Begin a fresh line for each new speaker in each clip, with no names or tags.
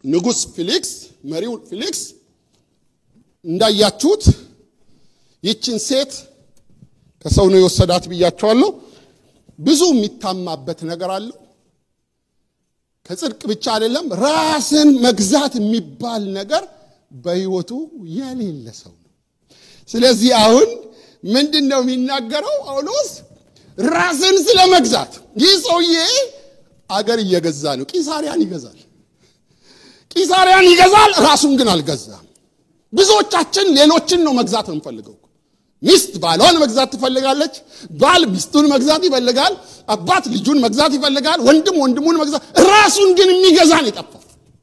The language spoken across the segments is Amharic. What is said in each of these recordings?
ንጉሥ ፊሊክስ መሪው ፊሊክስ እንዳያችሁት ይችን ሴት ከሰው ነው የወሰዳት ብያቸዋለሁ። ብዙ የሚታማበት ነገር አለው። ከጽድቅ ብቻ አይደለም፣ ራስን መግዛት የሚባል ነገር በሕይወቱ የሌለ ሰው ነው። ስለዚህ አሁን ምንድን ነው የሚናገረው ጳውሎስ? ራስን ስለ መግዛት ይህ ሰውዬ አገር እየገዛ ነው። ቂሳሪያን ይገዛል፣ ቂሳሪያን ይገዛል፣ ራሱን ግን አልገዛም። ብዙዎቻችን ሌሎችን ነው መግዛት የምንፈልገው። ሚስት ባሏን መግዛት ትፈልጋለች። ባል ሚስቱን መግዛት ይፈልጋል። አባት ልጁን መግዛት ይፈልጋል። ወንድም ወንድሙን መግዛት፣ ራሱን ግን የሚገዛን የጠፋው።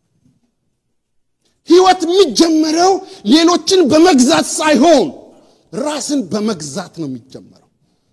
ህይወት የሚጀመረው ሌሎችን በመግዛት ሳይሆን ራስን በመግዛት ነው የሚጀመረው።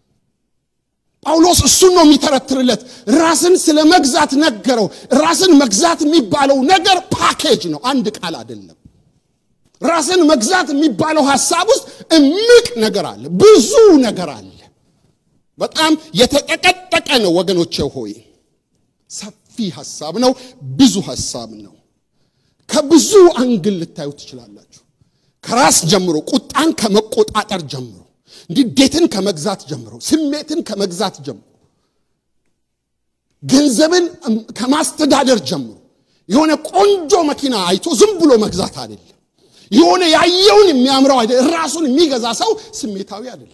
ጳውሎስ እሱን ነው የሚተረትርለት። ራስን ስለ መግዛት ነገረው። ራስን መግዛት የሚባለው ነገር ፓኬጅ ነው፣ አንድ ቃል አይደለም። ራስን መግዛት የሚባለው ሐሳብ ውስጥ እምቅ ነገር አለ፣ ብዙ ነገር አለ። በጣም የተጠቀጠቀ ነው ወገኖቼ ሆይ፣ ሰፊ ሐሳብ ነው፣ ብዙ ሐሳብ ነው። ከብዙ አንግል ልታዩ ትችላላችሁ። ከራስ ጀምሮ፣ ቁጣን ከመቆጣጠር ጀምሮ፣ ንዴትን ከመግዛት ጀምሮ፣ ስሜትን ከመግዛት ጀምሮ፣ ገንዘብን ከማስተዳደር ጀምሮ፣ የሆነ ቆንጆ መኪና አይቶ ዝም ብሎ መግዛት አይደለም። የሆነ ያየውን የሚያምረው አይደለም። ራሱን የሚገዛ ሰው ስሜታዊ አይደለም።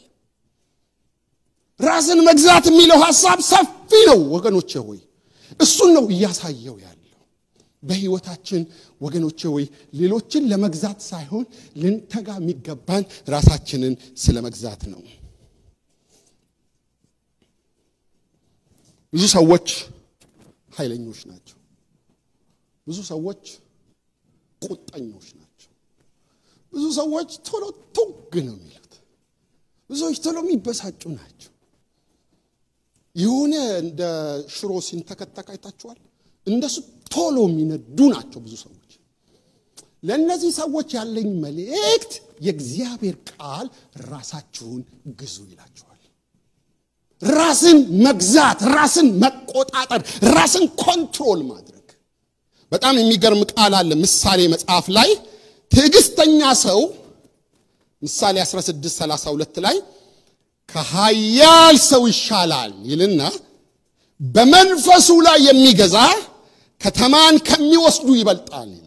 ራስን መግዛት የሚለው ሐሳብ ሰፊ ነው ወገኖቼ ሆይ፣ እሱን ነው እያሳየው ያለው በሕይወታችን ወገኖቼ ሆይ፣ ሌሎችን ለመግዛት ሳይሆን ልንተጋ የሚገባን ራሳችንን ስለ መግዛት ነው። ብዙ ሰዎች ኃይለኞች ናቸው። ብዙ ሰዎች ቁጠኞች ናቸው። ብዙ ሰዎች ቶሎ ቱግ ነው የሚሉት። ብዙ ሰዎች ቶሎ የሚበሳጩ ናቸው። የሆነ እንደ ሽሮ ሲንተከተክ አይታችኋል። እንደሱ ቶሎ የሚነዱ ናቸው ብዙ ሰዎች። ለእነዚህ ሰዎች ያለኝ መልእክት የእግዚአብሔር ቃል ራሳችሁን ግዙ ይላችኋል። ራስን መግዛት፣ ራስን መቆጣጠር፣ ራስን ኮንትሮል ማድረግ በጣም የሚገርም ቃል አለ ምሳሌ መጽሐፍ ላይ ትዕግስተኛ ሰው ምሳሌ 16 32 ላይ ከኃያል ሰው ይሻላል ይልና በመንፈሱ ላይ የሚገዛ ከተማን ከሚወስዱ ይበልጣል ይላል።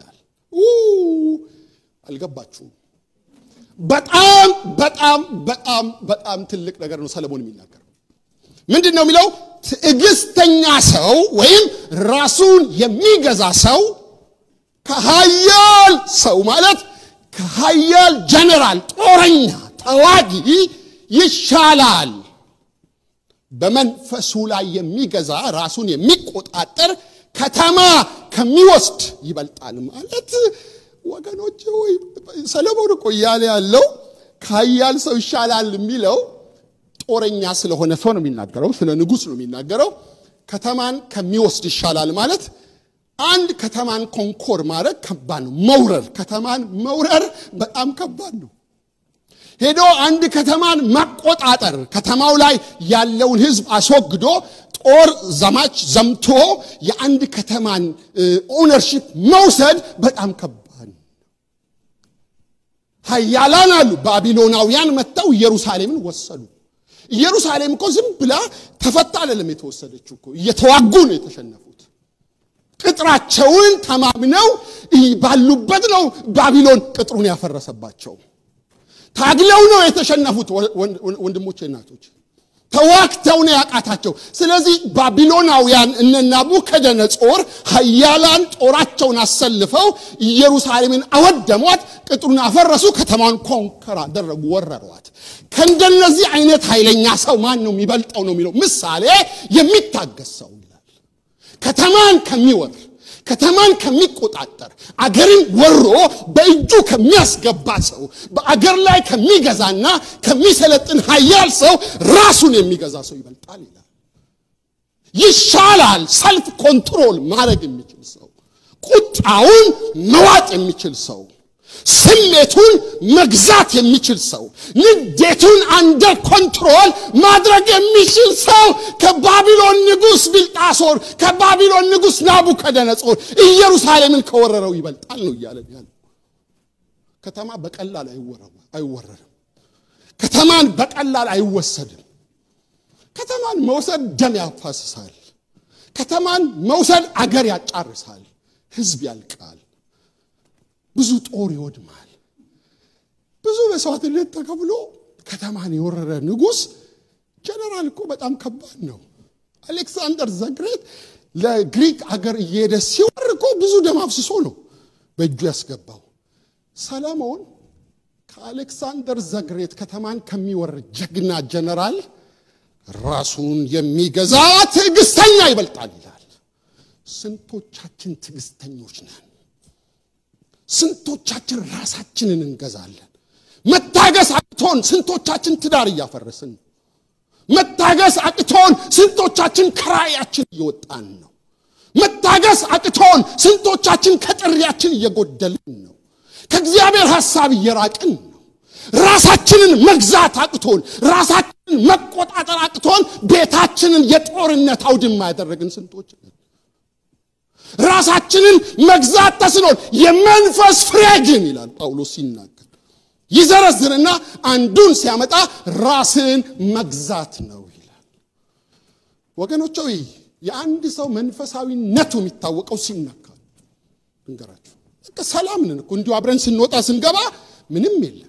አልገባችሁም? በጣም በጣም በጣም በጣም ትልቅ ነገር ነው ሰለሞን የሚናገረው። ምንድን ነው የሚለው? ትዕግስተኛ ሰው ወይም ራሱን የሚገዛ ሰው ከኃያል ሰው ማለት ከኃያል ጀነራል፣ ጦረኛ፣ ተዋጊ ይሻላል። በመንፈሱ ላይ የሚገዛ ራሱን የሚቆጣጠር ከተማ ከሚወስድ ይበልጣል ማለት ወገኖች ወይ ሰለሞን እኮ እያለ ያለው ከኃያል ሰው ይሻላል የሚለው ጦረኛ ስለሆነ ሰው ነው የሚናገረው፣ ስለ ንጉሥ ነው የሚናገረው። ከተማን ከሚወስድ ይሻላል ማለት አንድ ከተማን ኮንኮር ማድረግ ከባድ ነው። መውረር ከተማን መውረር በጣም ከባድ ነው። ሄዶ አንድ ከተማን መቆጣጠር ከተማው ላይ ያለውን ሕዝብ አስወግዶ ጦር ዘማች ዘምቶ የአንድ ከተማን ኦነርሺፕ መውሰድ በጣም ከባድ ነው። ኃያላን አሉ። ባቢሎናውያን መጥተው ኢየሩሳሌምን ወሰዱ። ኢየሩሳሌም እኮ ዝም ብላ ተፈታ አይደለም የተወሰደችው እኮ እየተዋጉ ነው የተሸነፉት። ቅጥራቸውን ተማምነው ባሉበት ነው ባቢሎን ቅጥሩን ያፈረሰባቸው። ታግለው ነው የተሸነፉት። ወንድሞቼ እናቶች፣ ተዋግተው ነው ያቃታቸው። ስለዚህ ባቢሎናውያን እነ ናቡከደነጾር ኃያላን ጦራቸውን አሰልፈው ኢየሩሳሌምን አወደሟት፣ ቅጥሩን አፈረሱ፣ ከተማን ኮንከር አደረጉ፣ ወረሯት። ከእንደነዚህ አይነት ኃይለኛ ሰው ማን ነው የሚበልጠው ነው የሚለው ምሳሌ የሚታገስ ሰው ይላል። ከተማን ከሚወር ከተማን ከሚቆጣጠር አገርን ወሮ በእጁ ከሚያስገባ ሰው በአገር ላይ ከሚገዛና ከሚሰለጥን ኃያል ሰው ራሱን የሚገዛ ሰው ይበልጣል ይላል። ይሻላል። ሰልፍ ኮንትሮል ማድረግ የሚችል ሰው፣ ቁጣውን መዋጥ የሚችል ሰው፣ ስሜቱን መግዛት የሚችል ሰው፣ ንዴቱን አንደር ኮንትሮል ማድረግ የሚችል ሰው ከባቢሎን ንጉሥ ቢልጣሶር ከባቢሎን ንጉሥ ናቡከደነጾር ኢየሩሳሌምን ከወረረው ይበልጣል ነው እያለን ያለ። ከተማ በቀላል አይወረርም። ከተማን በቀላል አይወሰድም። ከተማን መውሰድ ደም ያፋስሳል። ከተማን መውሰድ አገር ያጫርሳል። ሕዝብ ያልቃል። ብዙ ጦር ይወድማል። ብዙ መስዋዕትነት ተከፍሎ ከተማን የወረረ ንጉሥ ጀነራል እኮ በጣም ከባድ ነው። አሌክሳንደር ዘግሬት ለግሪክ አገር እየሄደ ሲወር እኮ ብዙ ደም አፍስሶ ነው በእጁ ያስገባው። ሰለሞን ከአሌክሳንደር ዘግሬት ከተማን ከሚወር ጀግና ጀነራል ራሱን የሚገዛ ትዕግስተኛ ይበልጣል ይላል። ስንቶቻችን ትዕግስተኞች ነን? ስንቶቻችን ራሳችንን እንገዛለን? መታገስ አቅቶን ስንቶቻችን ትዳር እያፈረስን ነው? መታገስ አቅቶን ስንቶቻችን ከራእያችን እየወጣን ነው? መታገስ አቅቶን ስንቶቻችን ከጥሪያችን እየጎደልን ነው? ከእግዚአብሔር ሐሳብ እየራቅን ነው? ራሳችንን መግዛት አቅቶን ራሳችንን መቆጣጠር አቅቶን ቤታችንን የጦርነት አውድማ ያደረግን ስንቶች ነን? ራሳችንን መግዛት ተስኖን የመንፈስ ፍሬ ግን ይላል ጳውሎስ ሲናገር ይዘረዝርና አንዱን ሲያመጣ ራስን መግዛት ነው ይላል። ወገኖች ሆይ የአንድ ሰው መንፈሳዊነቱ የሚታወቀው ሲነካ እንገራችሁ። ሰላም ነን እኮ እንዲሁ አብረን ስንወጣ ስንገባ ምንም የለም።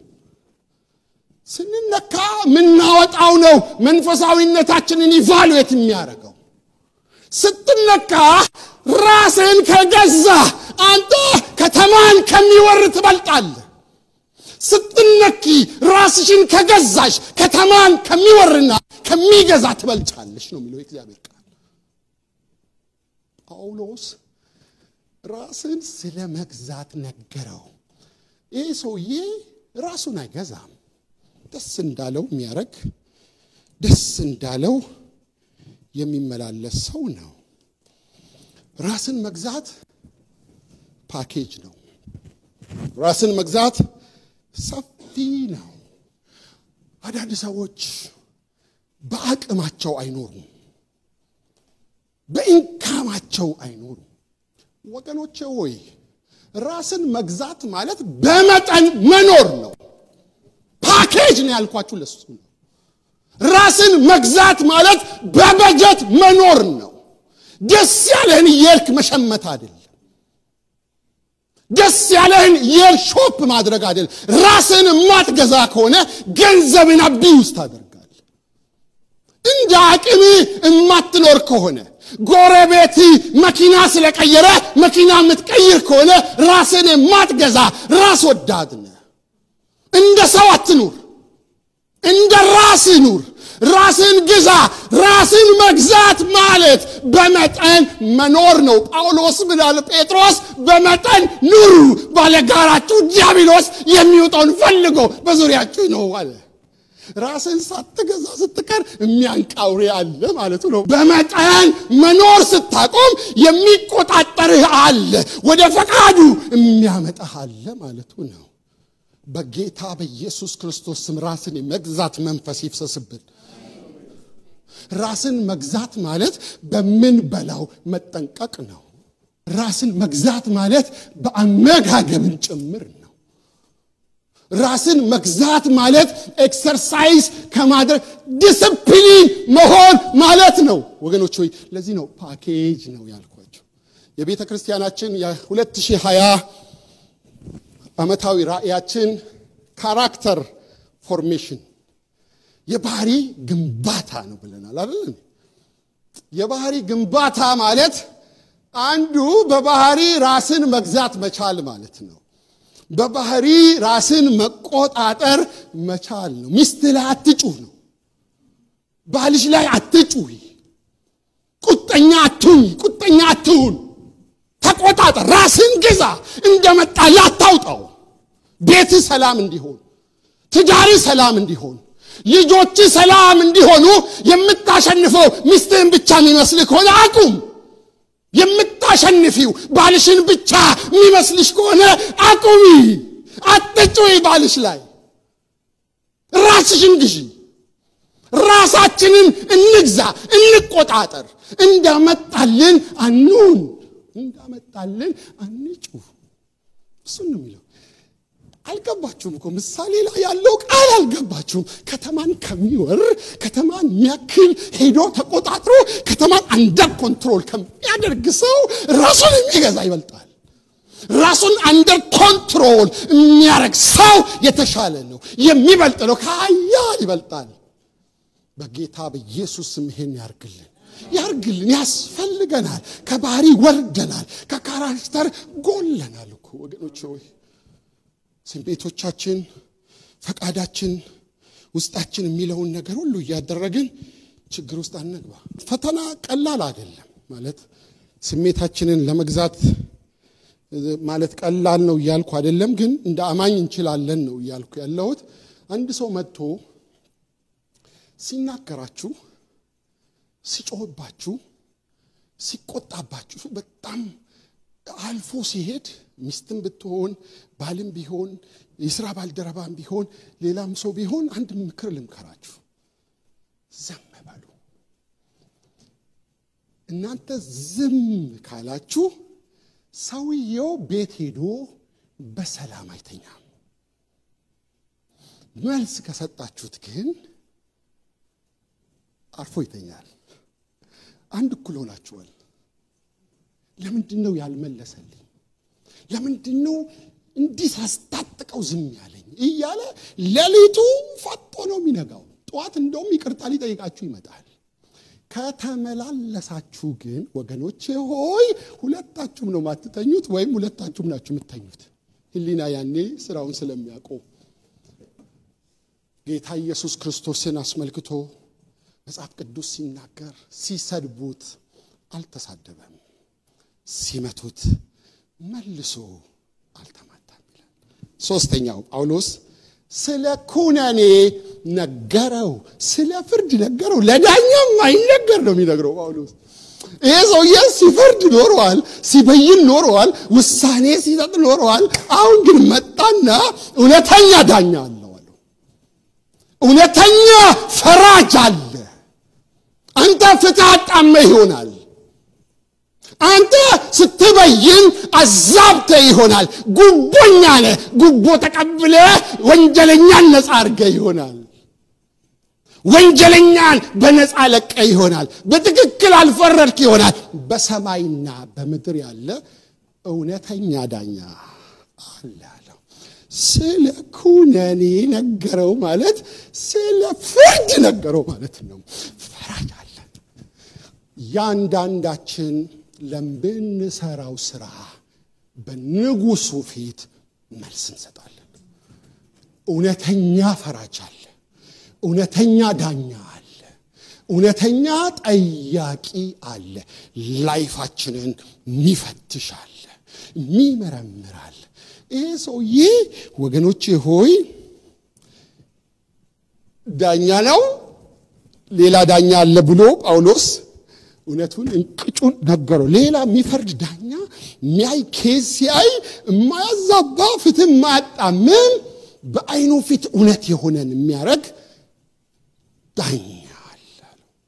ስንነካ ምናወጣው ነው መንፈሳዊነታችንን ኢቫሉዌት የሚያደርገው። ስትነካ ራስን ከገዛ አንተ ከተማን ከሚወር ትበልጣለህ። ስትነኪ ራስሽን ከገዛሽ ከተማን ከሚወርና ከሚገዛ ትበልጫለሽ ነው የሚለው የእግዚአብሔር ቃል። ጳውሎስ ራስን ስለ መግዛት ነገረው። ይህ ሰውዬ ራሱን አይገዛም። ደስ እንዳለው የሚያደርግ ደስ እንዳለው የሚመላለስ ሰው ነው። ራስን መግዛት ፓኬጅ ነው። ራስን መግዛት ሰፊ ነው። አንዳንድ ሰዎች በአቅማቸው አይኖሩም፣ በኢንካማቸው አይኖሩም። ወገኖቼ ሆይ ራስን መግዛት ማለት በመጠን መኖር ነው። ፓኬጅ ነው ያልኳችሁ ለሱ ነው። ራስን መግዛት ማለት በበጀት መኖር ነው። ደስ ያለህን እየሄድክ መሸመት አይደለም። ደስ ያለህን እየሄድክ ሾፕ ማድረግ አይደለም። ራስን የማትገዛ ከሆነ ገንዘብን አቢውስ ታደርጋለህ። እንደ አቅም የማትኖር ከሆነ ጎረቤት መኪና ስለቀየረ መኪና የምትቀይር ከሆነ ራስን የማትገዛ ራስ ወዳድ ነህ። እንደ ሰው አትኑር፣ እንደ ራስ ኑር። ራስን ግዛ። ራስን መግዛት ማለት በመጠን መኖር ነው። ጳውሎስ ብላል፣ ጴጥሮስ በመጠን ኑሩ፣ ባለጋራችሁ ዲያብሎስ የሚወጣውን ፈልጎ በዙሪያችሁ ነው አለ። ራስን ሳትገዛ ስትቀር የሚያንቃውሬ አለ ማለቱ ነው። በመጠን መኖር ስታቆም የሚቆጣጠርህ አለ፣ ወደ ፈቃዱ የሚያመጣህ አለ ማለቱ ነው። በጌታ በኢየሱስ ክርስቶስ ስም ራስን የመግዛት መንፈስ ይፍሰስብን። ራስን መግዛት ማለት በምንበላው መጠንቀቅ ነው። ራስን መግዛት ማለት በአመጋገብን ጭምር ነው። ራስን መግዛት ማለት ኤክሰርሳይዝ ከማድረግ ዲስፕሊን መሆን ማለት ነው። ወገኖች ሆይ ለዚህ ነው ፓኬጅ ነው ያልኳቸው። የቤተ ክርስቲያናችን የ2020 ዓመታዊ ራእያችን ካራክተር ፎርሜሽን የባህሪ ግንባታ ነው ብለናል አይደል? የባህሪ ግንባታ ማለት አንዱ በባህሪ ራስን መግዛት መቻል ማለት ነው። በባህሪ ራስን መቆጣጠር መቻል ነው። ሚስት ላይ አትጩህ ነው። ባልሽ ላይ አትጩህ። ቁጠኛ አትሁኝ፣ ቁጠኛ አትሁን። ተቆጣጠር፣ ራስን ግዛ። እንደመጣ ላታውጣው። ቤት ሰላም እንዲሆን፣ ትዳር ሰላም እንዲሆን፣ ልጆች ሰላም እንዲሆኑ የምታሸንፈው ሚስትህን ብቻ የሚመስልህ ከሆነ አቁም። የምታሸንፊው ባልሽን ብቻ የሚመስልሽ ከሆነ አቁሚ። አትጩይ ባልሽ ላይ ራስሽን ግዢ ራሳችንን እንግዛ እንቆጣጠር እንዳመጣልን አኑን እንዳመጣልን አንጩ እሱን ነው የሚለው አልገባችሁም እኮ ምሳሌ ላይ ያለው ቃል አልገባችሁም ከተማን ከሚወር ከተማን የሚያክል ሄዶ ተቆጣጥሮ ከተማን አንደር ኮንትሮል ከሚያደርግ ሰው ራሱን የሚገዛ ይበልጣል ራሱን አንደር ኮንትሮል የሚያደርግ ሰው የተሻለ ነው የሚበልጥ ነው ከሀያል ይበልጣል በጌታ በኢየሱስ ስም ይሄን ያርግልን ያርግልን ያስፈልገናል ከባህሪ ወርደናል ከካራክተር ጎለናል እኮ ወገኖች ሆይ ስሜቶቻችን ፈቃዳችን ውስጣችን የሚለውን ነገር ሁሉ እያደረግን ችግር ውስጥ አንግባ ፈተና ቀላል አይደለም ማለት ስሜታችንን ለመግዛት ማለት ቀላል ነው እያልኩ አይደለም ግን እንደ አማኝ እንችላለን ነው እያልኩ ያለሁት አንድ ሰው መጥቶ ሲናገራችሁ ሲጮህባችሁ ሲቆጣባችሁ በጣም አልፎ ሲሄድ ሚስትም ብትሆን ባልም ቢሆን የስራ ባልደረባም ቢሆን ሌላም ሰው ቢሆን አንድ ምክር ልምከራችሁ ዘም በሉ እናንተ ዝም ካላችሁ ሰውየው ቤት ሄዶ በሰላም አይተኛም መልስ ከሰጣችሁት ግን አርፎ ይተኛል አንድ እኩል ሆናችኋል ለምንድን ነው ያልመለሰልኝ ለምንድን ነው እንዲህ ሳስታጥቀው ዝም ያለኝ እያለ ሌሊቱ ፈጦ ነው የሚነጋው ጠዋት እንደውም ይቅርታ ሊጠይቃችሁ ይመጣል ከተመላለሳችሁ ግን ወገኖቼ ሆይ ሁለታችሁም ነው ማትተኙት ወይም ሁለታችሁም ናችሁ የምተኙት ህሊና ያኔ ስራውን ስለሚያውቀው ጌታ ኢየሱስ ክርስቶስን አስመልክቶ መጽሐፍ ቅዱስ ሲናገር ሲሰድቡት አልተሳደበም ሲመቱት መልሶ አልተማታም ይላል ሶስተኛው ጳውሎስ ስለ ኩነኔ ነገረው ስለ ፍርድ ነገረው ለዳኛም አይነገር ነው የሚነግረው ጳውሎስ ይሄ ሰውዬ ሲፈርድ ኖረዋል ሲበይን ኖረዋል ውሳኔ ሲሰጥ ኖረዋል አሁን ግን መጣና እውነተኛ ዳኛ አለው አለው እውነተኛ ፈራጅ አለ አንተ ፍትህ አጣመ ይሆናል አንተ ስትበይን አዛብተ ይሆናል ጉቦኛ ነ ጉቦ ተቀብለ ወንጀለኛን ነፃ አርገ ይሆናል ወንጀለኛን በነፃ ለቀ ይሆናል በትክክል አልፈረድክ ይሆናል በሰማይና በምድር ያለ እውነተኛ ዳኛ አለ አለው ስለ ኩነኔ ነገረው ማለት ስለ ፍርድ ነገረው ማለት ነው ፈራጅ አለ ያንዳንዳችን ለምንሰራው ስራ በንጉሱ ፊት መልስ እንሰጣለን እውነተኛ ፈራጅ አለ እውነተኛ ዳኛ አለ እውነተኛ ጠያቂ አለ ላይፋችንን ሚፈትሽ አለ ሚመረምር አለ ይሄ ሰውዬ ወገኖቼ ሆይ ዳኛ ነው ሌላ ዳኛ አለ ብሎ ጳውሎስ እውነቱን እንቅጩን ነገረው ሌላ የሚፈርድ ዳኛ ሚያይ ኬዝ ሲያይ የማያዛባ ፍትህ የማያጣምም በአይኑ ፊት እውነት የሆነን የሚያደረግ ዳኛ አለ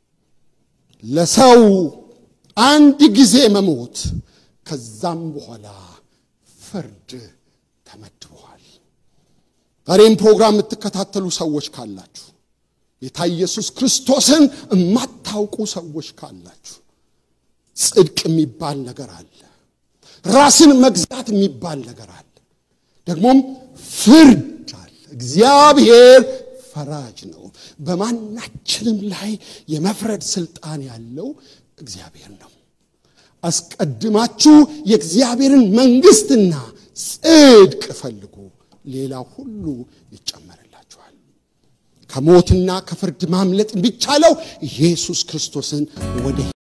ለሰው አንድ ጊዜ መሞት ከዛም በኋላ ፍርድ ተመድበዋል ዛሬም ፕሮግራም የምትከታተሉ ሰዎች ካላችሁ ጌታ ኢየሱስ ክርስቶስን የማታውቁ ሰዎች ካላችሁ ጽድቅ የሚባል ነገር አለ ራስን መግዛት የሚባል ነገር አለ ደግሞም ፍርድ አለ እግዚአብሔር ፈራጅ ነው በማናችንም ላይ የመፍረድ ስልጣን ያለው እግዚአብሔር ነው አስቀድማችሁ የእግዚአብሔርን መንግስትና ጽድቅ ፈልጉ ሌላ ሁሉ ይጨመርላችኋል ከሞትና ከፍርድ ማምለጥ የሚቻለው ኢየሱስ ክርስቶስን ወደ